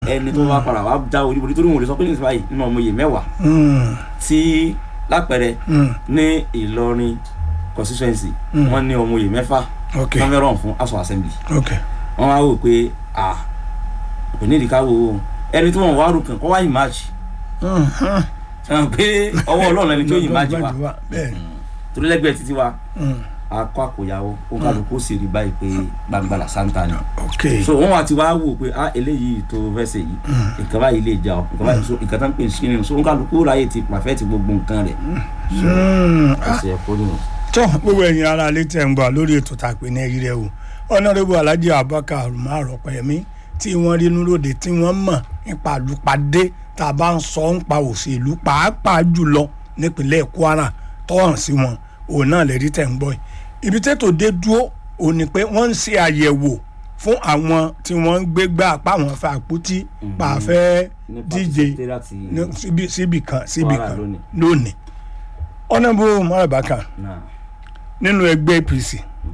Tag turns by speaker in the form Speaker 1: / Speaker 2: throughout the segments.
Speaker 1: ẹni tó bá padà wá já olúborí tó ní òun lè sọ pé ní ìsìn báyìí nínú ọmọ yìí mẹ́wàá
Speaker 2: Mm,
Speaker 1: tí lápẹẹrẹ
Speaker 2: mm,
Speaker 1: ní Ìlọrin constituency
Speaker 2: Mm.
Speaker 1: wọ́n ní ọmọ yìí mẹ́fà
Speaker 2: ok
Speaker 1: wọ́n fẹ́ rọ̀ fún House of Assembly
Speaker 2: ok
Speaker 1: wọ́n wá wò pé à kò ní ìdíkà wo o ẹni tí wọ́n wá rò kàn kọ́ wá ìmáàjì
Speaker 2: Mm, mm.
Speaker 1: sọ pé ọwọ́ Ọlọ́run ẹni tó ìmáàjì wa
Speaker 2: bẹ́ẹ̀
Speaker 1: torí lẹ́gbẹ̀ẹ́ títí wa
Speaker 2: mm,
Speaker 1: akọ àkóyawó ó kálukú sì rí báyìí pé gbangbala santa ni
Speaker 2: ok
Speaker 1: so wọn wá ti wá wò pé ah eléyìí tó fẹsẹ̀ yìí nǹkan báyìí lè jà ọ́ nǹkan báyìí so nǹkan tó ń pè ní skinny so ó kálukú ráyè ti pàfẹ́tì gbogbo nǹkan rẹ̀
Speaker 2: Mm, ah,
Speaker 1: ọ̀sẹ̀ ẹ̀kọ́ nínú.
Speaker 2: tó gbogbo ẹ̀yin ara alẹ́ tẹ̀ ń gbà lórí ètò tá a pè ní ẹ̀rí rẹ̀ o ọ̀nàrẹ́bù alhaji abubakar umar ọ̀pẹ̀yẹmí tí wọ́n rí inú lóde tí wọ́n mọ̀ nípa àlùpàdé tá a bá ń sọ nípa òṣèlú pàápàá jùlọ nípínlẹ̀ kwara tọ́hàn sí wọn òun náà lè rí tẹ̀ ń gbọ́ yìí ibi tètò dé dúró òun ni pé wọ́n ń ṣe àyẹ̀wò fún àwọn tí wọ́n ń gbégbá apá àwọn fẹ́ àpótí pàfẹ́
Speaker 1: ní
Speaker 2: díje
Speaker 1: secretariat
Speaker 2: ní síbi síbi kan síbi
Speaker 1: Kwara
Speaker 2: kan
Speaker 1: lónìí.
Speaker 2: lónìí ọ̀nàbù umar abubakar
Speaker 1: náà
Speaker 2: nínú ẹgbẹ́ apc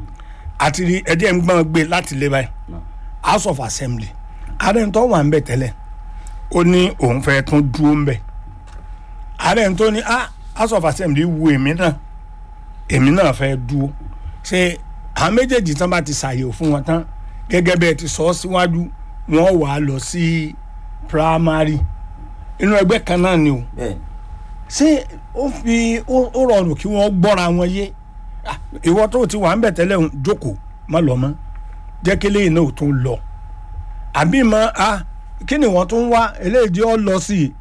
Speaker 2: àti rí ẹjẹ́ ń gbọ́n gbé láti lé báyìí
Speaker 1: náà
Speaker 2: house of assembly ààrẹ ń tọ́ wà ń bẹ̀ tẹ́lẹ̀ ó ní òun fẹ́ tún dúró ń bẹ̀ ààrẹ ń tó ní ah house of assembly wu èmi náà èmi náà fẹ́ dúró ṣe àwọn méjèèjì tán bá ti ṣàyẹ̀wò fún wọn tán gẹ́gẹ́ bẹ́ẹ̀ ti sọ ọ́ síwájú wọ́n wà á lọ sí primary inú ẹgbẹ́ kan náà ni o
Speaker 1: bẹ́ẹ̀
Speaker 2: ṣé ó fi ó ó rọrùn kí wọ́n gbọ́ra wọn yé Ah, ìwọ tó ti wà ń bẹ̀ tẹ́lẹ̀ ń jókòó má lọ mọ́ jẹ́ kí eléyìí náà ò tún lọ àbí mọ́ a kí ni wọ́n tún wá eléyìí jẹ́ ọ lọ sí i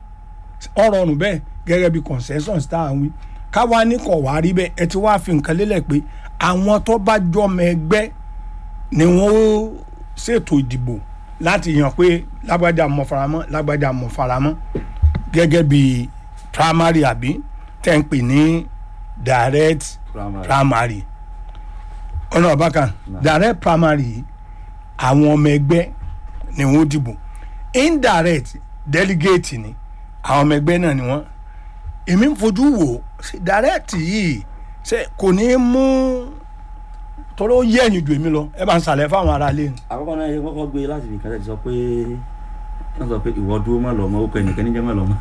Speaker 2: ọ rọrùn bẹ́ẹ̀ gẹ́gẹ́ bí consensus tá à ń wí káwa ní kọ̀ wá rí bẹ́ẹ̀ ẹ ti wá fi nǹkan lélẹ̀ pé àwọn tó bá jọmọ ẹgbẹ́ ni wọ́n ó ṣètò ìdìbò láti yàn pé lágbájá mọ̀ faramọ́ lágbájá mọ̀ faramọ́ gẹ́gẹ́ bí primary àbí tẹ́ ń pè ní direct
Speaker 1: primary
Speaker 2: primary ọ̀nà ọ̀bákan direct primary yìí, àwọn ọmọ ẹgbẹ́ ni wọ́n dìbò indirect delegate ni àwọn ọmọ ẹgbẹ́ náà ni wọ́n èmi ń fojú wò ó, ṣe direct yìí ṣe kò ní í mú torí ó yẹ ẹ̀yìn ju èmi lọ ẹ bá ń sàlẹ̀ fáwọn ará ilé ni.
Speaker 1: àkọ́kọ́ náà yẹ kọ́kọ́ gbé láti nìkan tẹ̀ sọ pé wọ́n sọ pé ìwọ dúró má lọ mọ́ ó kọ ẹnìkan níjẹ́ má lọ mọ́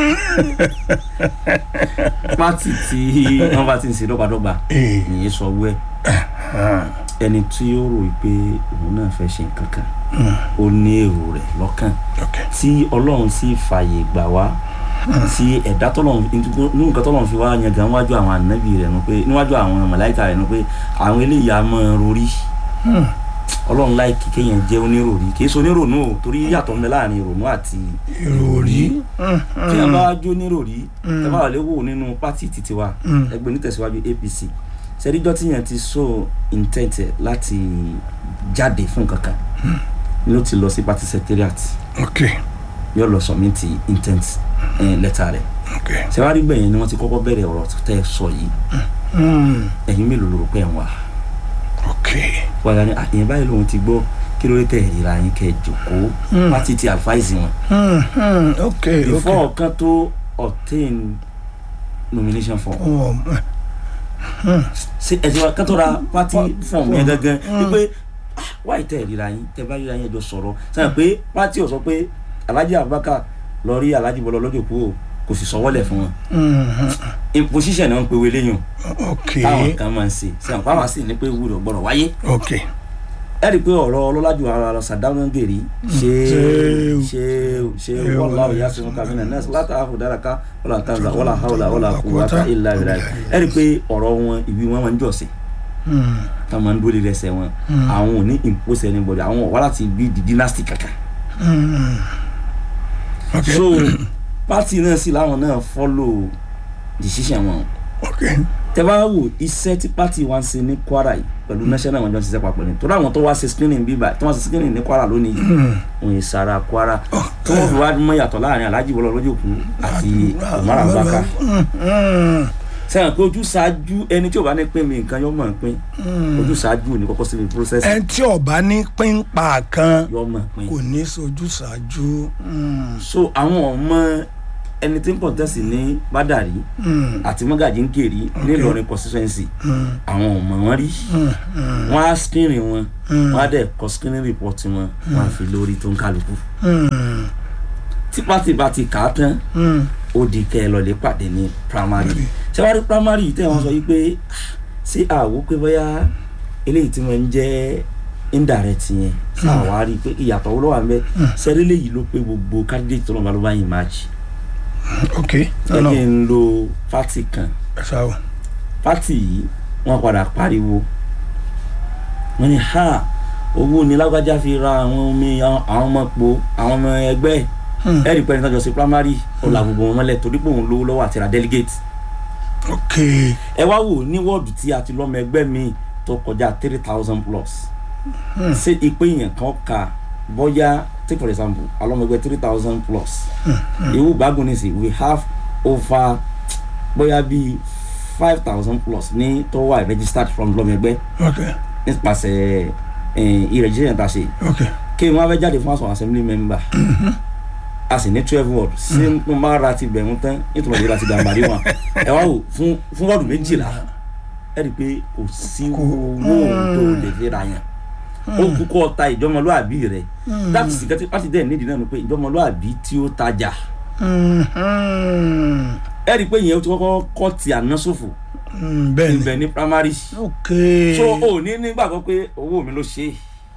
Speaker 1: pátì tí wọ́n bá ti ń ṣe dọ́gbadọ́gba
Speaker 2: Ee.
Speaker 1: nìyẹn sọ wẹ́ ẹni tí ó rò pé òun náà fẹ́ ṣe nǹkan kan ó ní èrò rẹ̀ lọ́kàn
Speaker 2: Okay.
Speaker 1: tí ọlọ́run sì fààyè gbà wá tí ẹ̀dá tọ́lọ́run nínú nǹkan tọ́lọ́run fi wá yan gan níwájú àwọn ànábì rẹ̀ nu pé níwájú àwọn màláíkà rẹ̀ nu pé àwọn eléyìí á máa rorí ọlọ́run láìkí kéèyàn jẹ́ oníròrí kì í ṣe onírònú o torí yàtọ̀ ń bẹ láàrin ìrònú àti
Speaker 2: ìròrí
Speaker 1: tí a bá jó níròrí tẹ bá wà lè wò nínú pátì títí wa ẹgbẹ́ onítẹ̀síwájú APC sẹ́díjọ́ tí yẹn ti so intent ẹ̀ láti jáde fún kankan ló ti lọ sí party secretariat
Speaker 2: ok
Speaker 1: yóò lọ submit intent eh, letter rẹ̀
Speaker 2: ok
Speaker 1: sẹ́wárí gbẹ̀yìn ni wọ́n ti kọ́kọ́ bẹ̀rẹ̀ ọ̀rọ̀ tẹ́ ẹ sọ yìí
Speaker 2: Mm,
Speaker 1: ẹ̀yin mélòó ló rò pé ẹ̀ ń wà
Speaker 2: ok
Speaker 1: wàyà ni àyìn báyìí lòun ti gbọ́ kí ló dé tẹ̀ ìra yín kẹ́ ẹ jòkóó pátì ti advise wọn
Speaker 2: Mm, mm, ok ok
Speaker 1: before kan tó obtain nomination form
Speaker 2: Oh,
Speaker 1: ṣe ẹ̀jẹ̀ wa kan tó ra party form yẹn gangan wípé ah, wáyé tẹ̀ ìra yín tẹ̀ bá ríra yín ẹjọ́ sọ̀rọ̀ sẹ́yìn pé party ò sọ pé Alhaji Abubakar lọ rí Alhaji Bọ́lá lọ́jọ́ kú o kò sì sọwọ́lẹ̀ fún wọn
Speaker 2: mm,
Speaker 1: imposition náà ń pe wele yàn
Speaker 2: ok
Speaker 1: táwọn kan máa ń ṣe sẹ́yìn pàwọn sì ní pé wúlò gbọ́dọ̀ wáyé
Speaker 2: ok
Speaker 1: ẹ rí i pé ọ̀rọ̀ ọlọ́lájú ara lọ sàdáwọn gèrè ṣé
Speaker 2: Ṣé-
Speaker 1: ṣé ṣé
Speaker 2: ṣé-
Speaker 1: wọ́n láwọ̀ yá sínú kàmínà nẹ́ẹ̀sì látà áfò dára ká wọ́n là tàǹzà wọ́n là háwùlà wọ́n là kúwàtà ìlà ìlà ẹ rí i pé ọ̀rọ̀ wọn ìwé wọn máa ń jọ̀sìn
Speaker 2: Mm,
Speaker 1: tá máa ń dúró lé ẹsẹ̀ wọn àwọn ò ní impose anybody àwọn wà láti bí di dynasty kankan
Speaker 2: mm, ok
Speaker 1: so party náà sì láwọn náà follow decision wọn
Speaker 2: ok
Speaker 1: tẹ bá wò iṣẹ́ tí party wa ń ṣe ní Kwara yìí pẹ̀lú national wọn jọ ń ṣiṣẹ́ papọ̀ ni torí àwọn tó wá ṣe screening bíbá tí wọ́n ṣe screening ní Kwara lónìí yìí òun yìí sara Kwara tí wọ́n fi wá mọ̀ yàtọ̀ láàrin Alhaji Bọ́lá Lójókù àti Umar Abubakar
Speaker 2: Mm, mm,
Speaker 1: sẹ́yìn pé ojú ṣáájú ẹni tí ò bá ní pín mi nǹkan yọ mọ̀ pín ojú ṣáájú ò ní kọ́kọ́ síbi process
Speaker 2: ẹni tí ọba ní pínpà kan
Speaker 1: yọ mọ̀ pín
Speaker 2: kò ní sojú ṣáájú Mm,
Speaker 1: so àwọn ọmọ ẹni tí ń contest ní bádàrí
Speaker 2: Mm,
Speaker 1: àti mọ́gàjí ń kèrè ní Ìlọrin constituency
Speaker 2: mm,
Speaker 1: àwọn ọmọ wọn rí
Speaker 2: mm, mm,
Speaker 1: wọn á screen wọn
Speaker 2: Mm.
Speaker 1: wọn á dẹ̀ kọ screening report wọn wọn á fi lórí tó ń kálukú
Speaker 2: mm,
Speaker 1: tí pátì bá ti kà á tán
Speaker 2: mm.
Speaker 1: ó di kẹ́ ẹ lọ lè pàdé ní primary ṣé wàá rí primary yìí tẹ́ wọ́n sọ yìí pé ah, ṣé àwò pé bóyá eléyìí tí wọ́n ń jẹ́ indirect yẹn ṣáà wá rí i pé ìyàtọ̀ wo ló wà ń bẹ sẹ́rí léyìí ló pé gbogbo candidate tó náà bá ló bá yìí match
Speaker 2: ok
Speaker 1: ẹ
Speaker 2: ọ̀nà
Speaker 1: kí n lo party kan
Speaker 2: ẹ̀sà o
Speaker 1: party yìí wọ́n padà pariwo wọ́n ní ha owó ni lágbájá fi ra àwọn omi àwọn ọmọ po àwọn ọmọ ẹgbẹ́ ẹ̀
Speaker 2: Hmm.
Speaker 1: ẹ̀rí pẹ́ẹ́ni tọ́jọ́ sí primary ó la gbogbo wọn mọ́lẹ̀ torí pé òun lówó lọ́wọ́ àti ra delegate
Speaker 2: ok
Speaker 1: ẹ wá wò ní wọ́ọ̀dù tí a ti lọ́mọ ẹgbẹ́ mi tó kọjá three thousand plus
Speaker 2: Hmm.
Speaker 1: ṣé ìpè yẹn kan ka bóyá take for example alọ́mọ ẹgbẹ́ three thousand plus ìwú gbàgbọ́n ní sí we have over bóyá bíi five thousand plus ní tó wà registered from lọ́mọ ẹgbẹ́
Speaker 2: ok
Speaker 1: nípasẹ̀ ìrẹ̀jísẹ̀ ta ṣe
Speaker 2: ok
Speaker 1: kí n wá fẹ́ jáde fún àwọn assembly member a sì ní twelve ward ṣé mo máa ra ti bẹ̀rù tán nítorí ìlera ti gàmbàrí wọn ẹ wá wò fún fún wọ́ọ̀dù méjìlá ẹ rí i pé kò sí
Speaker 2: Kò-
Speaker 1: owó tó lè fi ra yẹn ó kú kọ́ ta ìjọmọlúàbí rẹ láti sì kẹ́tí láti dẹ̀ nídìí náà ni pé ìjọmọlúàbí tí ó tajà
Speaker 2: Mm, mm,
Speaker 1: ẹ rí i pé ìyẹn ó ti kọ́kọ́ kọ́ ti àná ṣòfò
Speaker 2: mm, bẹ́ẹ̀ ni
Speaker 1: ibẹ̀ ní primary
Speaker 2: ok
Speaker 1: so ò ní nígbàgbọ́ pé owó mi ló ṣe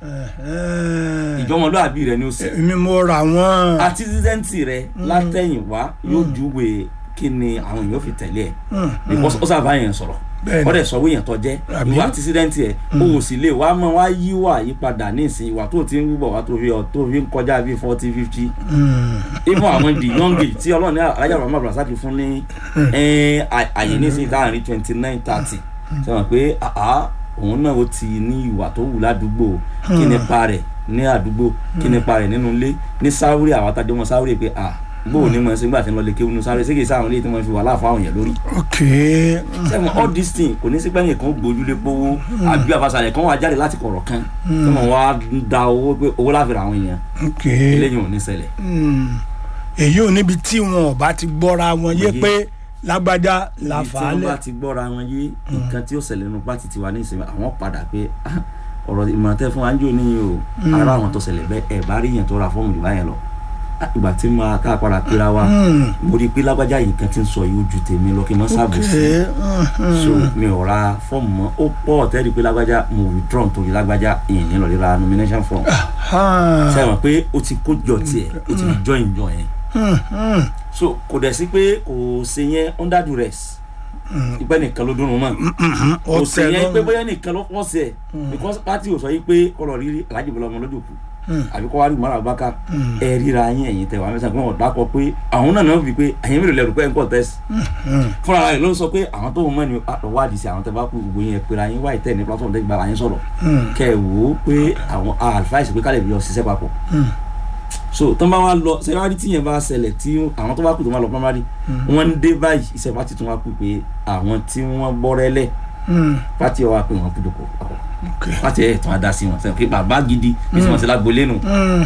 Speaker 1: ìjọmọlúàbí rẹ ni ó ṣe
Speaker 2: èmi mo ra wọn
Speaker 1: àtisídẹ́ǹtì rẹ látẹ̀yìnwá yóò júwe kí ni àwọn èèyàn fi tẹ̀lé ẹ̀ because ó sábà yẹn sọ̀rọ̀
Speaker 2: Bẹ́ẹ̀ni.
Speaker 1: ó dẹ̀ sọ wíyàn tó jẹ́
Speaker 2: Àbí?
Speaker 1: ìwà àtisídẹ́ǹtì ẹ̀ o ò sì lè wá mọ́ wá yí wà yípadà ní ìsìn ìwà tó ti ń wúbọ̀ wá tó fi ọ̀ tó fi ń kọjá bíi forty fifty even àwọn the young age tí ọlọ́run ní alájà bàbá abdulrasaq fún ní ẹ̀, à- àyè ní ìsìn láàrin twenty nine thirty ṣe wọn pé àá òun náà ó ti ní ìwà tó wù ládùúgbò kí nípa rẹ̀ ní àdúgbò kí nípa rẹ̀ nínú ilé ní sáwúrì àwọn atajọ́ wọn sáwúrì pé à gbóò ní mọ̀ ẹ́ sígbà tí ń lọ lè kéwù nínú sáwúrì sékè sáwọn ilé tí wọ́n fi wà láàfọ̀ àwọn yẹn lórí
Speaker 2: ok
Speaker 1: sẹ́wọ̀n all this thing kò ní sí pẹ́yìn kan gbójúlé pówó àbí àbáṣalẹ̀ kan wà jáde láti kọ̀rọ̀ kan tí wọ́n wá ń da owó pé owó láfi ra àwọn èèyàn
Speaker 2: ok
Speaker 1: eléyìí ò ní ṣẹlẹ̀
Speaker 2: Mm. èyí ò níbi tí wọn ò bá ti gbọ́ra wọn yé
Speaker 1: Òye.
Speaker 2: pé lágbájá la
Speaker 1: ibi tí
Speaker 2: fà á
Speaker 1: wọ́n bá
Speaker 2: lẹ̀
Speaker 1: ti gbọ́ra wọn yé nǹkan tí ó ṣẹlẹ̀ nínú pátì tiwa ní ìsinmi àwọn padà pé "Ah, ọ̀rọ̀ ìmọ̀ràn tẹ́ fún wa ń jò níyìn o ara àwọn tó ṣẹlẹ̀ bẹ́ẹ̀ ẹ̀ bá rí yẹn tó ra fọ́ọ̀mù jù báyẹn lọ Ah, ìgbà tí mo ká padà pera wa
Speaker 2: Mm.
Speaker 1: mo rí i pé lágbájá yìí kan ti ń sọ yìí ó ju tèmi lọ kí n má
Speaker 2: ok
Speaker 1: ṣàbòsí so mi ò ra fọ́ọ̀mù mọ́ ó pọ̀ tẹ́lẹ̀ pé lágbájá mo withdraw nítorí lágbájá ìyẹn ní lọ́ọ́ ra nomination form sẹ́wọ̀n pé ó ti kó jọ tiẹ̀ ó ti join jọ yẹn so kò dẹ̀ sí pé kò ṣe yẹn under duress ìpẹ́ nìkan ló dúnrún mọ́ kò ṣe yẹn pé bóyá nìkan ló pọ̀ sí ẹ̀ because party ò sọ yìí pé kọlọ̀ rírí Alhaji Bọ́lá ọmọ lójú kù àbí kọ́ wá rí mọ́ra bákà ẹ ríra yín ẹ̀yìn tẹ̀ wá mẹ́sàn-án pé wọ́n dákọ̀ pé àwọn náà náà fi pé ẹ̀yìn mélòó lẹ́rù pé ẹ̀ ń kọ̀ tẹ́sí fúnra rẹ̀ ló sọ pé àwọn tó mọ̀ ní wádìí sí àwọn tẹ́ bá kú gbogbo yẹn pera yín wáyé tẹ̀ ní platform tẹ́ gbára yín sọ̀rọ̀ kẹ́ ẹ̀ wò ó pé àwọn advice pé kálẹ̀ bí lọ ṣiṣẹ́ papọ̀ so tó bá wá lọ sẹ́wárí tí yẹn bá ṣẹlẹ̀ tí àwọn tó bá kú tó máa lọ primary wọ́n ń dé báyìí iṣẹ́ pátì tó wá kú pé àwọn tí wọ́n bọ́rẹ́lẹ̀ pátì ọwọ́ pé wọ́n kú dòkó papọ̀ pátì ẹ̀ tó wá dá sí wọn sẹ́wọ̀n pé bàbá gidi bí wọ́n ti lágbo lẹ́nu.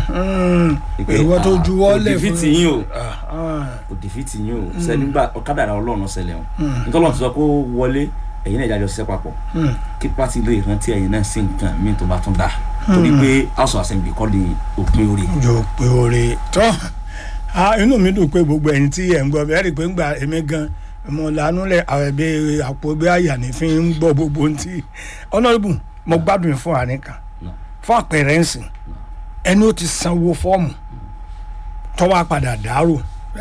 Speaker 2: ìwọ tó juwọ́ lẹ̀
Speaker 1: kò dìfìtì yín o kò dìfìtì yín o sẹ́nígbà ọ̀kadà rà ọlọ́run ṣẹlẹ̀ o nítorí wọn ti sọ pé ó wọlé ẹ̀yin náà ìdájọ́ ṣiṣẹ́ papọ̀ kí pátì lè rántí ẹ̀yin náà sí nǹkan míì tó bá tún dà torí pé house of assembly kọ́ ni òpin orí.
Speaker 2: yóò pé oore tọ́ inú mi dùn pé gbogbo ẹ̀yin tí ẹ̀ ń gbọ́ bẹ́ẹ̀ rí i pé ń gba èmi gan mo lanu lẹ ẹbí àpò ẹgbẹ́ àyà ní fi ń gbọ́ gbogbo ohun tí honourable mo gbádùn fún àárín kan fún àpẹẹrẹ ń sìn ẹni ó ti sanwó fọ́ọ̀mù tọ́wọ́ padà dàrú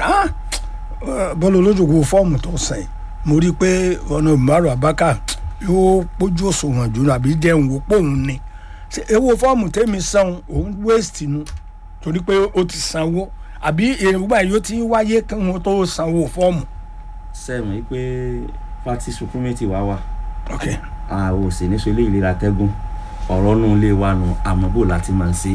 Speaker 2: bọ́lá olójúkú fọ́ọ̀mù tó sàn mo rí i pé ọ̀nà ìmọ̀ràn abáká yóò pójú òṣùwọ̀n jù àbí jẹun wò pòun ni ewo fọ́ọ̀mù tẹ́mi san òun waste nu torí pé ó ti sanwó àbí èròǹgbà yóò ti wáyé kí wọ́n tó sanwó fọ́ọ̀mù.
Speaker 1: sẹ́mi yìí pé party supremacy wá wá
Speaker 2: ok
Speaker 1: àwọn òsè ní sọ ilé ìlera tẹ́gùn ọ̀rọ̀ nù lè wà nù àmọ́ bò láti máa ń ṣe.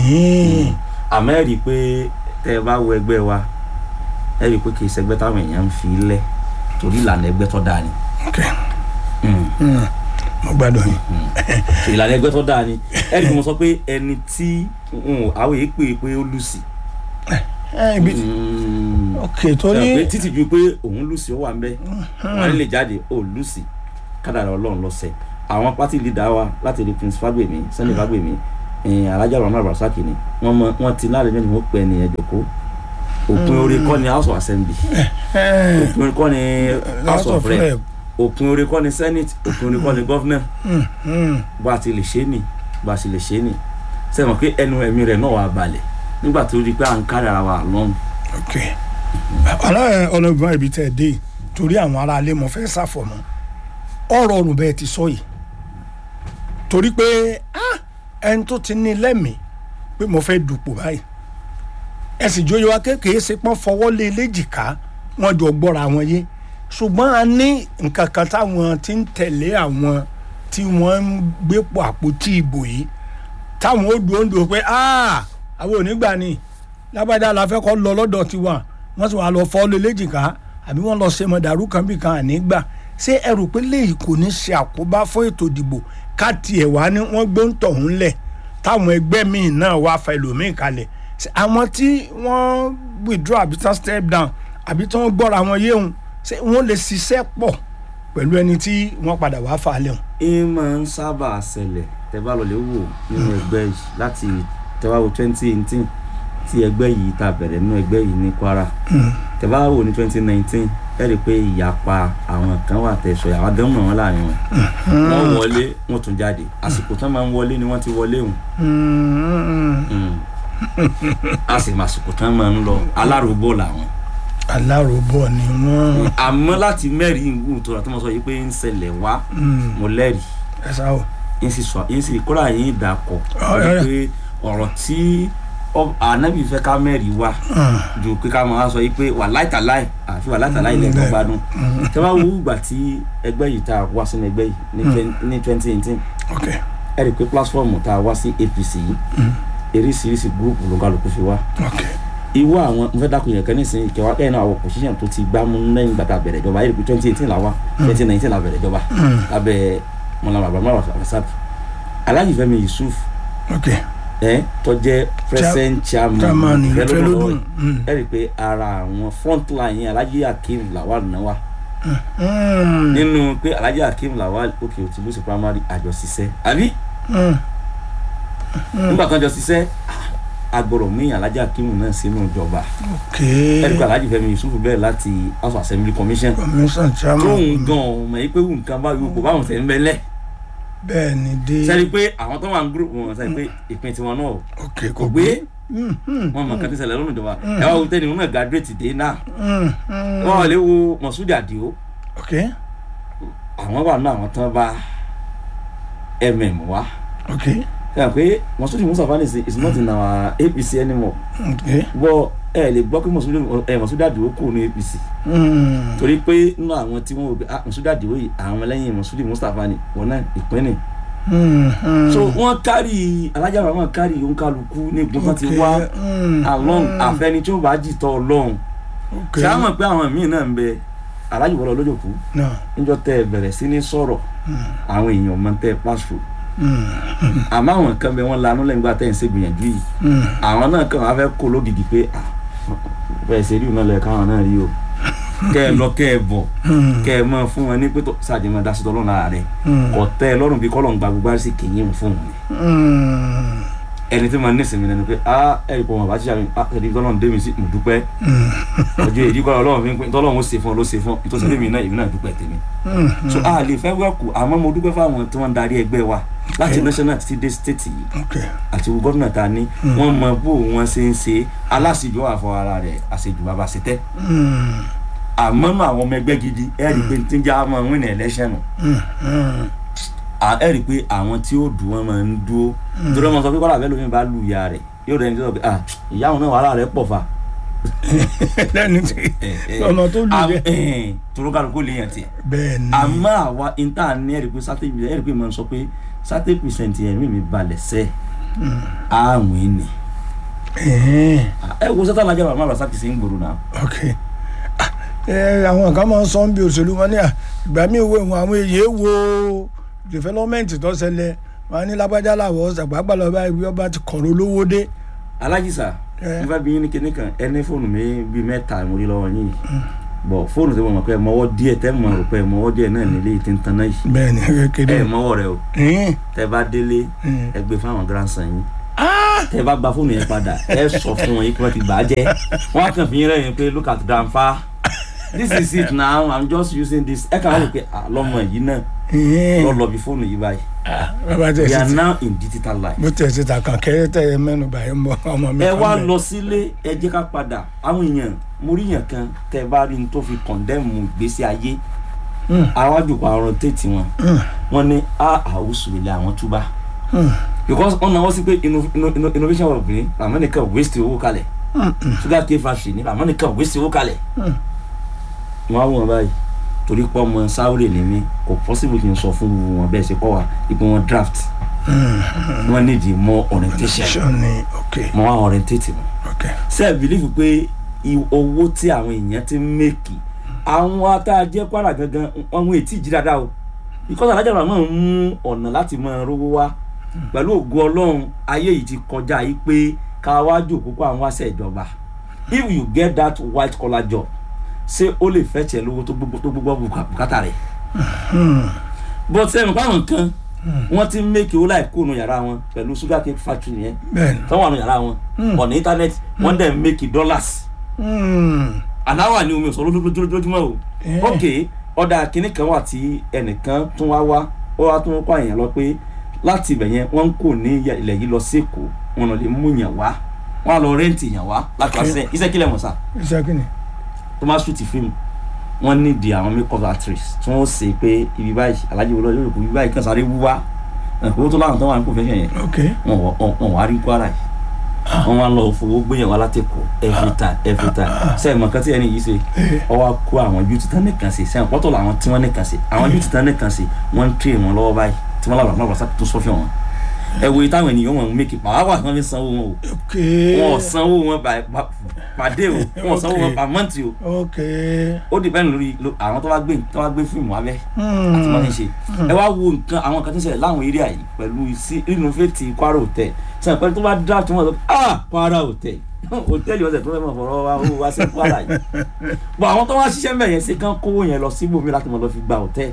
Speaker 1: àmọ́ ẹ̀ rí i pé tẹ́ ẹ bá wo ẹgbẹ́ wa ẹ rí i pé kì í ṣẹgbẹ́ táwọn èèyàn ń fi lẹ̀ torí ìlànà ẹgbẹ́ tó dáa ni.
Speaker 2: ok mo gbádùn yín.
Speaker 1: ìlànà ẹgbẹ́ tó dáa ni ẹ rí i mo sọ pé ẹni tí àwọn èèyàn pè é pé ó lù sí
Speaker 2: ẹ ibi
Speaker 1: Mm.
Speaker 2: ok
Speaker 1: Ṣé o pé
Speaker 2: torí
Speaker 1: títí ju pé òun lùsì ó wà ń bẹ wọn lè jáde ó lùsì kádàrá Ọlọ́run lọsẹ àwọn pátì lídà wa láti rí Prince Fagbemi Sunday Fagbemi ẹ̀yìn alájà Rahman Rasaki ni wọn mọ wọn ti láàrin mẹ́rin wọn pẹ ẹnìyẹn jòkó òpin orí kọ́ ni House of Assembly
Speaker 2: ẹ
Speaker 1: òpin orí kọ́ ni House of Rep
Speaker 2: Rep.
Speaker 1: òpin orí kọ́ ni Senate òpin orí kọ́ ni Governor
Speaker 2: Mm.
Speaker 1: bó a ti lè ṣe é nì bó a ti lè ṣe é nì sẹ́wọ̀n pé ẹnu ẹ̀mí rẹ̀ náà wà balẹ̀ nígbà tó rí i pé à ń kárí ara wa lọ́rùn
Speaker 2: ok aláàrẹ ọlọ́gbọ́n ibi tẹ́ ẹ dé yìí, torí àwọn ará ilé mo fẹ́ ṣàfọ̀mọ́ ọ̀rọ̀ ọ̀rùn bẹ́ẹ̀ ti sọ yìí torí pé ah, ẹni tó ti ní lẹ́mìí pé mo fẹ́ dùpò báyìí ẹ sì jóyè wa kékeré ṣe pọ́n fọwọ́ lé léjìká wọ́n jọ gbọ́ra wọn yé ṣùgbọ́n a ní nǹkan kan táwọn ti ń tẹ̀lé àwọn tí wọ́n ń gbépò àpótí ìbò yìí táwọn ó dùn ó ń dùn pé ah àwọn ò ní gbà ni lágbádá la fẹ́ kọ́ lọ lọ́dọ̀ tiwa wọ́n sì wá lọ fọ́ lé léjìká àbí wọ́n lọ ṣe mọ̀dàrú kan bí kan àní gbà ṣé ẹ rò pé léyìí kò ní ṣe àkóbá fún ètò ìdìbò ká tiẹ̀ wá ní wọ́n gbé ń tọ̀hún lẹ̀ táwọn ẹgbẹ́ míì náà wá fa ẹlòmíì kalẹ̀ Ṣé àwọn tí wọ́n withdraw àbí tán step down àbí tí wọ́n gbọ́ra wọn yéhun ṣé wọ́n lè ṣiṣẹ́ pọ̀ pẹ̀lú ẹni tí wọ́n padà wá fà á lẹ́hùn.
Speaker 1: ẹ máa ń sábà ṣẹlẹ̀ tẹ́ bá lọ lè wò nínú ẹgbẹ́ yìí láti tẹ́ bá wo twenty eighteen tí ẹgbẹ́ yìí ta bẹ̀rẹ̀ nínú ẹgbẹ́ yìí ní Kwara tẹ́ bá wò ní twenty nineteen ẹ rí i pé ìyapa àwọn kan wà tẹ̀sọ̀ àwọn gan mọ̀ wọ́n láàrin wọn wọ́n wọlé wọ́n tún jáde àsìkò tán máa ń wọlé ni wọ́n ti wọlé hùn a sì máa àsìkò tán máa ń lọ aláròbó làwọn
Speaker 2: aláròbọ̀ ni wọ́n
Speaker 1: àmọ́ láti mẹ́rin ìwú tó rà tó mọ̀ sọ yìí pé ń ṣẹlẹ̀ wá mo lẹ́rìí
Speaker 2: ẹ sá o.
Speaker 1: yín sì sọ yín sì kóra yín dàkọ̀
Speaker 2: Ọ, ẹ, ẹ.
Speaker 1: pé ọ̀rọ̀ tí ọ- ànábì fẹ́ ká mẹ́rin wá ju pé ká máa sọ yìí pé wà láìtàláì àfi wà láìtàláì lẹ́gbọ́n
Speaker 2: bẹ́ẹ̀.
Speaker 1: gbádùn tẹ́ bá wo ìgbà tí ẹgbẹ́ yìí tá a wá sínú ẹgbẹ́ yìí ní twen- ní twenty eighteen
Speaker 2: ok
Speaker 1: ẹ rí i pé pílásífọ̀mù tá a wá sí APC yìí eríṣiríṣi gúrúùpù ló kálukú fi wá
Speaker 2: ok
Speaker 1: ìwọ àwọn mo fẹ́ dákun yẹn kan nísìnyí ìkẹwà kẹ́hìn náà àwọn position tó ti gbá mú lẹ́yìn ìgbà tá a bẹ̀rẹ̀ ìjọba ayé rẹ̀ pé twenty eighteen la wá twenty nineteen la bẹ̀rẹ̀ ìjọba lábẹ́ mọ̀nà bàbá mọ̀nà àfẹ́sàt Alhaji Fẹ́mi Yusuf
Speaker 2: ok
Speaker 1: ẹ tó jẹ́ present chairman
Speaker 2: chairman
Speaker 1: ìfẹ́
Speaker 2: ìfẹ́
Speaker 1: lọ́dọ̀
Speaker 2: lódùn Mm.
Speaker 1: ẹ rí i pé ara àwọn front line yẹn Alhaji Hakeem Lawal náà wà
Speaker 2: Mm.
Speaker 1: nínú pé Alhaji Hakeem Lawal òkè òtí lóṣù primary àjọṣiṣẹ́ àbí
Speaker 2: Mm.
Speaker 1: nígbà tó ń jọ ṣiṣẹ́ agbọ̀rọ̀ mí Alhaji Hakeem náà sínú ìjọba
Speaker 2: ok
Speaker 1: ẹ rí i pé Alhaji Fẹ́mi Yusuf bẹ̀rẹ̀ láti House of Assembly Commission
Speaker 2: commission chairman
Speaker 1: tóun gan ọmọ yìí pé wù nǹkan bá yòókù báwọn tẹ̀ ń bẹ́lẹ̀
Speaker 2: bẹ́ẹ̀ ni dé
Speaker 1: sẹ́ni pé àwọn tó wà ní gúrùpù wọn sẹ́ni pé ìpín tiwọn náà
Speaker 2: ok
Speaker 1: kò gbé
Speaker 2: Mm, mm,
Speaker 1: wọn mọ̀ kàn ti ṣẹlẹ̀ lọ́nà ìjọba ẹ wá wo tẹ́ni wọn náà graduate dé náà
Speaker 2: mm, mm.
Speaker 1: wọn lè wo Moshood Adio
Speaker 2: ok
Speaker 1: àwọn wà náà àwọn tán bá mm wá
Speaker 2: ok
Speaker 1: sẹ́ni pé Moshood Mustapha nìsín is not in our APC anymore
Speaker 2: ok
Speaker 1: bọ́ ẹ lè gbọ́ pé Moshood ẹ Moshood Adio kù ní APC
Speaker 2: Mm.
Speaker 1: torí pé nínú àwọn tí wọ́n wò pé ah Moshood Adio yìí àwọn lẹ́yìn Moshood Mustapha ni wọn náà ìpín ni
Speaker 2: Mm, mm.
Speaker 1: so wọ́n kárì Alhaji Rahman kárì òǹkàlùkù ní gbọ́n ti
Speaker 2: Ok,
Speaker 1: wá
Speaker 2: mm,
Speaker 1: along
Speaker 2: mm.
Speaker 1: àfẹni tí ó bá jìtọ̀ ọlọ́run
Speaker 2: ok
Speaker 1: ṣé àwọn pé àwọn míì náà ń bẹ Alhaji wọlé olójòkú
Speaker 2: náà
Speaker 1: níjọ́ tẹ́ ẹ bẹ̀rẹ̀ sí ní sọ̀rọ̀ àwọn èèyàn mọ̀ tẹ́ ẹ pàṣẹ
Speaker 2: Mm,
Speaker 1: àmọ́ àwọn kan bẹ wọ́n lanú lẹ́yìn gbà tẹ́ ẹ ń ṣègbìyànjú yìí
Speaker 2: mm.
Speaker 1: àwọn náà kàn wá fẹ́ kó lógìdì pé ah, bẹ́ẹ̀ ṣe rí ìnáwó lẹ̀ káwọn náà rí o kẹ́ ẹ lọ kẹ́ ẹ bọ̀
Speaker 2: Mm.
Speaker 1: kẹ́ ẹ mọ̀ fún wọn ní pé sáàjì máa dasítọ̀ lọ́nà ààrẹ
Speaker 2: Mm.
Speaker 1: kò tẹ́ ẹ lọ́rùn bí kọ́lọ̀ ń gba gbogbo àrísí kìíyìn fún wọn ni
Speaker 2: Mm.
Speaker 1: ẹni tí mo ní ìsinmi lẹnu pé ah ẹ̀rí pọ̀ wọn bá ṣíṣe àmì ah ẹ̀rí tọ́lọ́run dé mi sí mo dúpẹ́
Speaker 2: Mm.
Speaker 1: ọjọ́ èyí kọ́ ọlọ́run fi ń pín tọ́lọ́run ó ṣe fún ọ ló ṣe fún ọ ìtọ́sí tèmi náà èmi náà dúpẹ́ tèmi.
Speaker 2: Mm.
Speaker 1: so a lè fẹ́ wẹ́kù àmọ́ mo dúpẹ́ fáwọn tí wọ́n ń darí ẹgbẹ́ wa láti
Speaker 2: Okay.
Speaker 1: national títí dé state yìí
Speaker 2: ok
Speaker 1: àti gómìnà ta ní wọ́n mọ bó wọ́n ṣe ń ṣe aláṣejù àfọ ara rẹ̀ àṣejù bàbá ṣe tẹ́
Speaker 2: Mm.
Speaker 1: àmọ́ nù àwọn ọmọ ẹgbẹ́ gidi ẹ rí i pé tí ń jẹ́ àwọn win election nù
Speaker 2: Mm. Mm.
Speaker 1: À- ẹ rí i pé àwọn tí ó dùn wọn máa ń dúró nítorí wọn sọ pé kọ́lá bẹ́ẹ̀ lómi bá lu ìyá rẹ̀ yóò rẹ̀ ní sọ pé ah ìyá òun náà wàhálà rẹ̀ pọ̀ fa
Speaker 2: lẹ́nu tí ọmọ tó lù yẹ
Speaker 1: torokàlùkù lè yàn tiẹ̀
Speaker 2: bẹ́ẹ̀ ni
Speaker 1: àmọ́ àwa ìta ní ẹ̀rí pé sátẹ́ ìbílẹ̀ ẹ̀rí pé mo sọ pé sátẹ́ pìrìsẹ̀ntì ẹ̀mí mi balẹ̀ sẹ́ àwìn ni
Speaker 2: Ẹ̀hẹ́n.
Speaker 1: ẹ wo sátẹ́ alájà bàbá bàbá sákìsì ń gbòòrò náà
Speaker 2: ok Ah, ẹ àwọn kan máa ń sọ bí òṣèlú wọn ní à ìgbà míì wo ìwọn àwọn èyí wo development tó ṣẹlẹ̀ wọn ní lágbájá làwọ̀ ṣàgbàgbà lọ́ba ìwé ọba ti kọ̀rọ̀ olówó dé
Speaker 1: alájì sà
Speaker 2: ẹ.
Speaker 1: nígbà bí yín ní kinní kan ẹni fóònù mi bíi mẹ́ta mo rí lọ́wọ́ yín bọ̀ fóònù tí mo mọ̀ pé ẹ mọ́wọ́ díẹ̀ tẹ́ mọ̀ rò pé ẹ mọ́wọ́ díẹ̀ náà nílé yìí tí ń tan náà yìí
Speaker 2: bẹ́ẹ̀ ni kékeré
Speaker 1: ẹ mọ́wọ́ rẹ o
Speaker 2: ẹ̀ẹ́n,
Speaker 1: tẹ́ bá délé
Speaker 2: ẹ̀ẹ́n.
Speaker 1: ẹ gbé fáwọn grandson yín tẹ́ bá gba fóònù yẹn padà ẹ sọ fún wọn yín kí wọ́n ti gbà á jẹ́ wọ́n á kàn fi yín rẹ́yìn pé look at grandpa this is it now i'm just using this ẹ kàn wọ́n rò pé ah, lọ́mọ yìí náà
Speaker 2: ẹ̀ẹ́n.
Speaker 1: lọ́ lọ bí fóònù yìí báyìí
Speaker 2: bàbá tẹ̀
Speaker 1: we
Speaker 2: sí
Speaker 1: are
Speaker 2: ti
Speaker 1: now in digital life.
Speaker 2: bó tẹ̀ sí ta kàn kẹ́rẹ́ tẹ̀ ẹ mẹ́nu bàyẹ̀ ń bọ̀ ọmọ mi
Speaker 1: ẹ
Speaker 2: kan
Speaker 1: wá
Speaker 2: bẹ̀.
Speaker 1: lọ sílé ẹ jẹ́ ká padà àwọn èèyàn mo rí èèyàn kan tẹ bá rí n tó fi kọ̀ndẹ́mù ìgbésí ayé
Speaker 2: Mm.
Speaker 1: àwájú àrùn tètè wọn
Speaker 2: Mm.
Speaker 1: wọn ní a àwùsù ilé àwọn túbà
Speaker 2: Mm.
Speaker 1: because wọn náwó sí pé inno- inno- inno- innovation of obìnrin làwọn nìkan waste owó kalẹ̀
Speaker 2: Mm, mm.
Speaker 1: sugar cane factory ní làwọn nìkan waste owó kalẹ̀
Speaker 2: Mm.
Speaker 1: wọn á wọn báyìí torí pé ọmọ sáwúrè ní mi kò possible kí n sọ fún wọn bẹ́ẹ̀ ṣe kọ́ wa ipò wọn draft wọn need more orientation
Speaker 2: ṣọ ni ok
Speaker 1: mo wá orientate wọn
Speaker 2: ok
Speaker 1: ṣe bìlífù pé i- owó tí àwọn èèyàn ti ń mẹ́kì àwọn atájẹ́ kwara gangan wọn ètí ìjì dáadáa o because alájà bàbá máa ń mú ọ̀nà láti máa rówó wá pẹ̀lú ògo ọlọ́run ayé yìí ti kọjá yìí pé ká wá jòkó kó àwọn wáṣẹ ìjọba if you get that white collar job ṣé ó lè fẹ́ tiẹ̀ lówó tó gbogbo tó gbogbo bùkátà rẹ̀ but sẹ́yìn fáwọn kan wọ́n ti ń mẹ́kì owó láì kóònù yàrá wọn pẹ̀lú sugar cake factory yẹn
Speaker 2: bẹ́ẹ̀ ni.
Speaker 1: tọ́wọ́ àánú yàrá wọn ọ̀nà internet wọ́n dẹ̀ ń mẹ́kì dollars
Speaker 2: Mm.
Speaker 1: aláwà ni omi òsòrò lójoojúmọ́ o
Speaker 2: Eh.
Speaker 1: ok ọ̀dà kìnnì kan wà tí ẹnìkan tún wá wá ó wá tún kọ́ àyàn lọ pé láti ibẹ̀ yẹn wọ́n ń kò ní ilẹ̀ yìí lọ sí èkó wọn lọ lè mú yàn wá wọn á lọ rẹ́ǹtì yàn wá láti wá
Speaker 2: Ok.
Speaker 1: sẹ́yìn iṣẹ́ kílẹ̀ mọ̀ sá
Speaker 2: iṣẹ́ kí ni.
Speaker 1: tó máa ṣùtì fíìmù wọ́n nídìí àwọn makeup artist tí wọ́n ṣe pé ibi báyìí alájí wọlé yóò kó ibi báyìí kan sáré wú wá owó tó láwọn tó wà ní profession yẹn
Speaker 2: ok
Speaker 1: wọn wọ- wọn wọn wá rí kwara yìí wọn wá lọ fowó gbéyàn wá látẹkọ every time every time sẹ́yìn mọ̀ kátí ẹni yìí ṣe ọ wá kó àwọn youth tán nìkan ṣe sẹ́yìn pọ́tọ̀ làwọn tí wọ́n nìkan ṣe àwọn youth tán nìkan ṣe wọ́n ń train wọn lọ́wọ́ báyìí tí wọ́n làwọn náà wọ́n tó sọ́fẹ̀ wọn ẹ wo ìtàwọn ènìyàn wọn make pàápàá wọn fi sanwó wọn o
Speaker 2: ok
Speaker 1: wọn ò sanwó wọn by- pa- pàdé o wọn ò sanwó wọn per month o
Speaker 2: ok.
Speaker 1: ó depend lórí lo- àwọn tó bá gbé tó bá gbé fíìmù wá bẹ́ẹ̀
Speaker 2: Mm.
Speaker 1: àti máa ń ṣe ẹ wá wo nǹkan àwọn kan tó ń ṣẹlẹ̀ láwọn area yìí pẹ̀lú sí innovate Kwara hotel sọ pé tó bá dá tí wọ́n sọ ah Kwara hotel hòtẹ́ẹ̀lì ọ̀sẹ̀ tó fẹ́ mọ̀ fọ̀rọ̀ wa ó wá sí Kwara yìí bọ̀ àwọn tó wá ṣiṣẹ́ mẹ́ yẹn ṣe kán kówó yẹn lọ síbòmí láti mọ̀ lọ fi gba hòtẹ́ẹ̀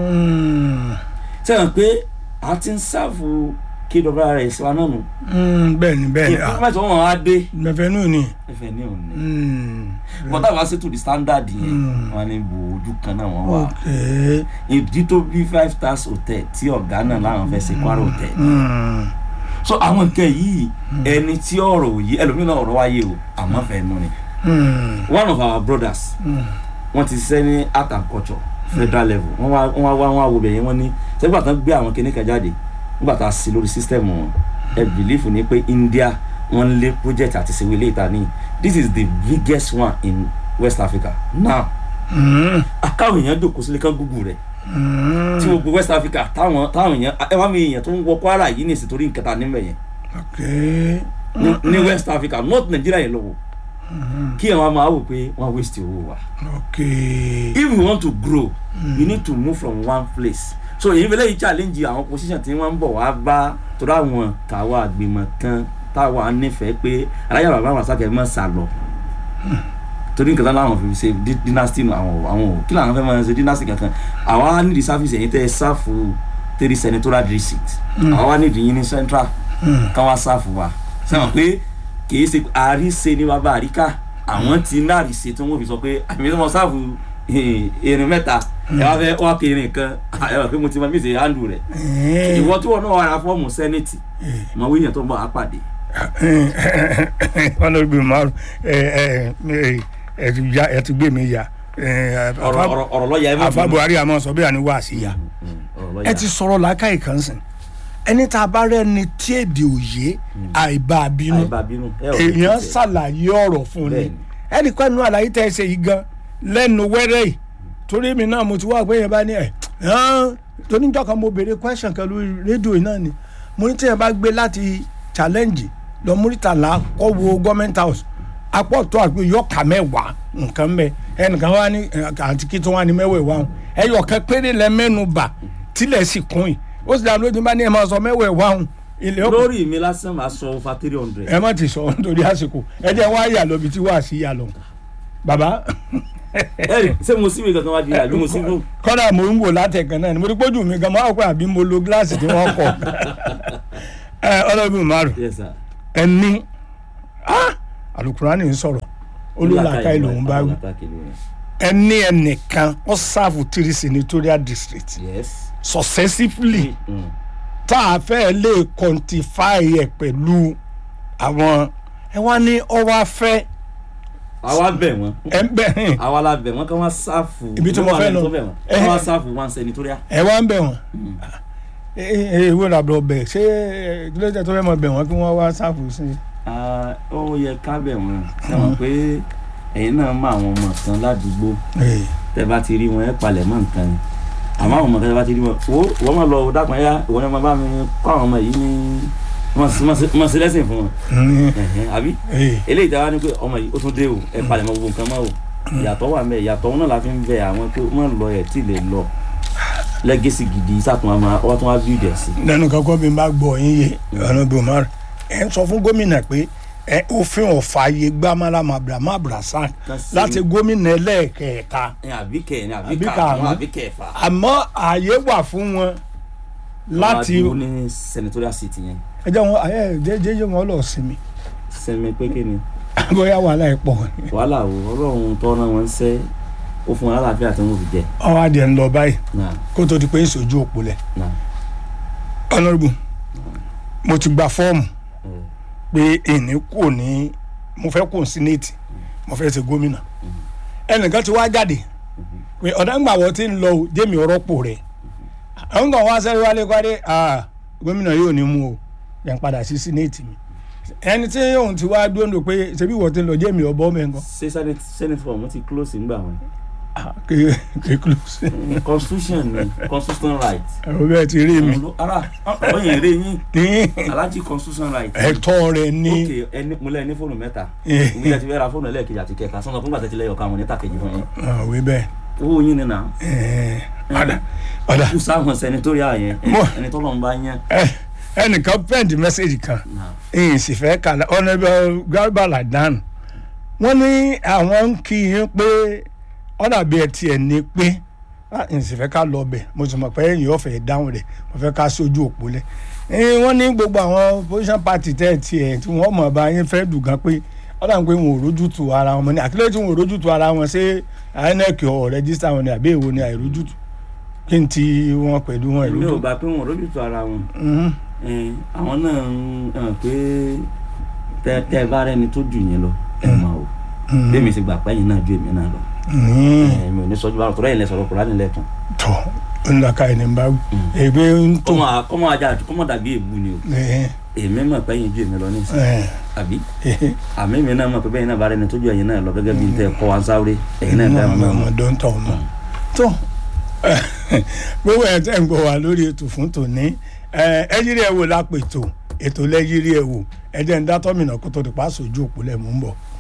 Speaker 2: Mm.
Speaker 1: sẹ́yìn pé a ti ń sáàfù KWRS wa náà nù
Speaker 2: Mm, bẹ́ẹ̀ ni bẹ́ẹ̀ ni ah
Speaker 1: improvement wọn á dé
Speaker 2: mẹfẹ nù ni.
Speaker 1: ẹfẹ̀ ní òní
Speaker 2: Mm.
Speaker 1: bọ́tà wá sí to the standard yẹn
Speaker 2: Mm.
Speaker 1: wọn ní bo ojú kan náà wọ́n wà
Speaker 2: ok.
Speaker 1: ìdí tó bí five stars hotel tí ọ̀gá náà láwọn fẹ́ ṣe Kwara hotel
Speaker 2: Mm.
Speaker 1: so àwọn nǹkan yìí ẹni tí ọ̀rọ̀ òye ẹlòmíràn ọ̀rọ̀ wáyé o àmọ́ fẹ́ nù ni
Speaker 2: Mm.
Speaker 1: one of our brothers
Speaker 2: Mm.
Speaker 1: wọ́n ti ṣiṣẹ́ ní art and culture federal level wọ́n wá wọ́n wá wọ́n wá wo bẹ̀yẹn wọ́n ní sẹ́gbà tán gbé àwọn kinní kan jáde nígbà tá a sí lórí system wọn ẹ believe ní pé India wọ́n lé project àti ṣèwé ilé ìta ní this is the biggest one in West Africa now
Speaker 2: Mm.
Speaker 1: akáwọn èèyàn jòkó sílé kan gúgù rẹ̀
Speaker 2: Mm.
Speaker 1: tí gbogbo West Africa táwọn táwọn èèyàn ẹ wá mi èèyàn tó ń wọ Kwara yìí ní ìsìtorí nǹkan ta níbẹ̀ yẹn
Speaker 2: ok.
Speaker 1: ní ní West Africa not Nigeria yẹn lọ́wọ́ kí ẹ̀ wọ́n máa wò pé wọ́n waste owó wa
Speaker 2: ok.
Speaker 1: if we want to grow mm. you need to move from one place so èyí fẹlẹ́ yìí challenge àwọn position tí wọ́n ń bọ̀ wá bá torí àwọn tàwa àgbìmọ̀ kan táwa nífẹ̀ẹ́ pé alájà bàbá àwọn àṣàkẹ́ mọ̀ sá lọ torí nǹkan tán láwọn fi ṣe di- dynasty nù àwọn àwọn ò kí làwọn fẹ́ máa ṣe dynasty kankan àwa nídìí service ẹ̀yìn tẹ́ ẹ sáfù three senatorial district àwa nídìí yín ní central káwá sáfù wa sẹ́wọ̀n pé kìí ṣe àríṣe ní bàbá àríkà àwọn ti ní àríṣe tí wọ́n fi sọ pé àmì tí wọ́n sáfù erin mẹ́ta ẹ wá fẹ́ wá kiri nǹkan ẹ wá pé mo ti máa mísè handle rẹ̀
Speaker 2: Eh.
Speaker 1: ìwọ tí wọn náà wà ra fọ́ọ̀mù sẹ́nẹ̀tì mọ̀ wíyàn tó ń bọ̀ á pàdé
Speaker 2: honourable maru ẹ ẹ ẹ ẹ ti ya ẹ ti gbé mi ya ẹ
Speaker 1: ọ̀rọ̀ ọ̀rọ̀ ọ̀rọ̀ lọ́ọ̀yà ẹ má
Speaker 2: afa
Speaker 1: bínú.
Speaker 2: buhari àmọ́ sọ bí àní wá sí ya
Speaker 1: Mm, ọ̀rọ̀ lọ́ọ̀yà.
Speaker 2: ẹ ti sọ̀rọ̀ làákàyè kan sìn ẹni tá a bá rẹ ni tí èdè òye àìbá bínú
Speaker 1: àìbá bínú ẹ ò ní
Speaker 2: èèyàn
Speaker 1: tẹ̀.
Speaker 2: ṣàlàyé ọ̀rọ̀ fún ni
Speaker 1: Bẹ́ẹ̀ni.
Speaker 2: ẹnì kan nínú àlàyé tẹ́ ẹ ṣe yìí gan lẹ́nu wẹ́rẹ́ yìí torí mi náà mo ti wá pé yẹn bá ní ẹ̀ hàn tóníjọ́ kan mo béèrè question kan lórí rédíò yìí náà ni mo ní tí yẹn bá gbé láti challenge lọ múrítàlá kọ́ wo government house apọ̀ tó àgbẹ̀ yọ̀ọ̀kà mẹ́wàá nǹkan mẹ́ ẹnìkan wá ní ẹ̀, àti kí tó wá ní mẹ́wàá ìwà ẹ̀yọ̀ kan péré lẹ mẹ́nu bà tílẹ̀ sì kún yìí ó sì dá lójú bá ní ẹ̀ máa sọ mẹ́wàá ìwà ilé ọkọ
Speaker 1: lórí mi lásán máa sọ over three hundred.
Speaker 2: ẹ má ti sọ nítorí àsìkò ẹ jẹ́ wá yà lọ bí tí wàá sí yà lọ bàbá
Speaker 1: ẹ̀rì ṣé mo síbi kankan wá di àbí mo sí fún.
Speaker 2: kọ́dà mo ń wò látẹ̀kan náà ni mo rí pójú mi gan máa pẹ́ àbí mo lo gíláàsì tí wọ́n kọ̀ ẹ ọlọ́bìn márùn
Speaker 1: yes sir.
Speaker 2: ẹni alukurani ń sọ̀rọ̀ olùlàkà ìlú ń bá wí
Speaker 1: Olùlàkà ìlú yẹn.
Speaker 2: ẹni ẹnìkan ó sáàfù three senatorial district
Speaker 1: yes.
Speaker 2: successively
Speaker 1: Mm.
Speaker 2: tá a fẹ́ lè quantify ẹ̀ pẹ̀lú àwọn ẹ wá ní ọwọ́ afẹ́
Speaker 1: àwa bẹ̀ wọ́n
Speaker 2: ẹ ń bẹ̀ hìn
Speaker 1: àwa la bẹ̀ wọ́n kí wọ́n sáfù.
Speaker 2: Ibi tí mo fẹ́ lọ.
Speaker 1: kí wọ́n sáfù one senatorial.
Speaker 2: ẹ wá ń bẹ̀ wọ́n ẹ ẹ ìwé làbọ̀ bẹ̀ ṣé ẹ, kí ló dé tó fẹ́ mọ̀ bẹ̀ wọ́n kí wọ́n wá sáàfù sí i.
Speaker 1: Ah, ó yẹ ká bẹ̀ wọ́n sẹ́wọ̀n pé ẹ̀yin náà mọ àwọn ọmọ kan ládùúgbò
Speaker 2: Ee,
Speaker 1: tẹ́ bá ti rí wọn ẹ palẹ̀ mọ́ nǹkan ni àmọ́ àwọn ọmọ kan tẹ́ bá ti rí wọn wo wọ́n máa lọ dákun ẹ̀yà ìwọ ni wọ́n bá mi kọ́ àwọn ọmọ yìí ní mọ̀ sí lẹ́sìn fún wọn
Speaker 2: mm,
Speaker 1: Ẹ̀hẹ́n, àbí
Speaker 2: ee,
Speaker 1: eléyìí tí a wá ní pé ọmọ yìí ó tún dé o ẹ palẹ̀ mọ́ gbogbo nǹkan mọ́ o ìyàtọ̀ wà mẹ́ ìyàtọ̀ náà la fi ń bẹ àwọn pé wọ́n lọ ẹ̀ tí ì lè lọ lẹ́gẹ̀sì gidi sàtún wa máa wọ́n tún wá bí ìdẹ̀ sí.
Speaker 2: lẹ́nu kankan bí n bá gbọ́ yín yé ọ̀nà bí o máa rẹ̀ ẹ̀ ń sọ fún gómìnà pé ẹ òfin ọ̀fààyè gbá malama abrahamu abrahasan
Speaker 1: Kan sí-
Speaker 2: láti gómìnà ẹlẹ́ẹ̀kẹta
Speaker 1: ẹ àbí kẹ ní àbí
Speaker 2: Àbí
Speaker 1: kà
Speaker 2: karùn-ún.
Speaker 1: àwọn àbí kẹfà.
Speaker 2: àmọ́ ààyè wà fún wọn láti
Speaker 1: wọ́n á dúró ní senatorial seat yẹn
Speaker 2: ẹ jẹ́ wọn ẹ jẹ́ jẹ́ jẹ́ wọn lọ sinmi
Speaker 1: sẹ́mi pé kí ni
Speaker 2: bóyá wàhálà ẹ̀ pọ̀
Speaker 1: wàhálà o ọlọ́run tọ́nà wọn sẹ́ ó fún wọn lálàáfíà tí wọ́n fi jẹ
Speaker 2: ọwọ́ adìẹ ń lọ báyìí
Speaker 1: náà
Speaker 2: kó tó di pé ń sojú òpó lẹ̀
Speaker 1: náà
Speaker 2: ọ̀nàrìbù mo ti gba fọ́ọ̀mù
Speaker 1: ẹ
Speaker 2: pé ìní kò ní mo fẹ́ kó sínéètì mo fẹ́ ṣe gómìnà ẹnìkan ti wá jáde pé ọ̀dà ńgbà wọ́n ti ń lọ o jẹ́mi ọ̀rọ̀pọ̀ rẹ̀ àwọn kan wá sẹ́yìn wálé kwádé ah, gómìnà yóò ní mú o yẹn padà sí sínéètì mi ẹni tí òun ti wá dúró pé ṣebí wọ́n ti ń lọ jẹ́mi ọ̀bọ mẹ́ngàn
Speaker 1: ṣé senate senate form ti close ńgbà wọn.
Speaker 2: kéé close
Speaker 1: constitution ni constitutional right.
Speaker 2: ẹ̀rọ bẹ́ẹ̀ ti rí mi
Speaker 1: Òun ló- ara ọyìn eré yín
Speaker 2: ní
Speaker 1: alájí constitutional right.
Speaker 2: ẹ̀tọ́ rẹ̀ ní
Speaker 1: ok ẹni mo lẹ ní fóònù mẹ́ta
Speaker 2: Eh.
Speaker 1: ìwé ti fẹ́ ra fóònù ẹlẹ́ẹ̀kejì àti kẹta sọ́nà fúngbà tẹ́tí lẹ́yọ̀ káwọn ní tàkejì fún yín
Speaker 2: àwẹ̀ bẹ́ẹ̀
Speaker 1: owó yín ni nà
Speaker 2: ẹ̀ẹ́, ọ̀dà ọ̀dà
Speaker 1: kú sáwọn senatorial yẹn
Speaker 2: Mo-
Speaker 1: ẹni tọ́lọ́ ń bá yẹn.
Speaker 2: ẹ ẹnìkan pẹ́ǹtì mẹ́sẹ̀gì kan
Speaker 1: Náà.
Speaker 2: ẹ̀yìn sì fẹ́ kàlà ọ̀nàbẹ̀ garba ladan wọ́n ní àwọn ń kí yín pé ọ̀nà bí ẹ tiẹ̀ ní pé ẹ̀yìn sì fẹ́ ká lọ bẹ̀ mo sì mọ̀ pé ẹ̀yìn ọ̀fẹ́ dáhùn rẹ̀ mo fẹ́ ká sójú òpó lẹ̀ ẹ̀yìn wọ́n ní gbogbo àwọn opposition party tẹ̀ tiẹ̀ tí wọ́n mọ̀ bá yín fẹ́ dùn gan pé ọ̀nà pé wọn ò rójútu ara wọn mọ́ ni àkílẹ̀ tí wọn ò rójútu ara wọn ṣé inec ọ̀ rẹ́gísítà wọn ni àbí èwo ni àìrójútu kí n ti wọn pẹ̀lú wọn
Speaker 1: èmi ò
Speaker 2: ìrójú.
Speaker 1: gbà pé wọn ò rójútu ara wọn
Speaker 2: Mhm.
Speaker 1: Eh, àwọn náà ń hàn pé tẹ tẹ ẹ bá rẹni tó jù yín lọ ẹ mọ o bẹ́ẹ̀ mi sì gbà pé ẹ̀yin náà ju èmi náà lọ
Speaker 2: Mhm.
Speaker 1: Eh, mi ò ní sọjú báwọn tó rẹ́yìn lẹ sọ̀rọ̀ kúrò nílẹ̀ tán
Speaker 2: tọ ńlaka ẹni bá wí ègbé ń tó
Speaker 1: kọ́mọ kọ́mọ ajá kọ́mọ dàbí èbú ni o
Speaker 2: ẹ
Speaker 1: èmi mọ̀ pé ẹ̀yin ju èmi lọ nísìn
Speaker 2: ẹ
Speaker 1: àbí àmì mi náà mọ̀ pé bẹ́ẹ̀ náà bá rẹni tó ju ẹ̀yin náà lọ gẹ́gẹ́ bí n tẹ́ kọ́ wa ń sáré ẹ̀yin náà dá wọn náà
Speaker 2: ọmọ
Speaker 1: mọ̀
Speaker 2: ọdún tó ọmọ tó gbogbo ẹ̀ tẹ́ ń gbọ́ wá lórí ètò fún tòní ẹ ẹ yírí ẹ wò lápètò ètò lẹ́yìírí ẹ wò ẹ jẹ́ ń dá tọ́mìnà kó tó di pa aṣojú òpó lẹ̀ mú ń bọ̀.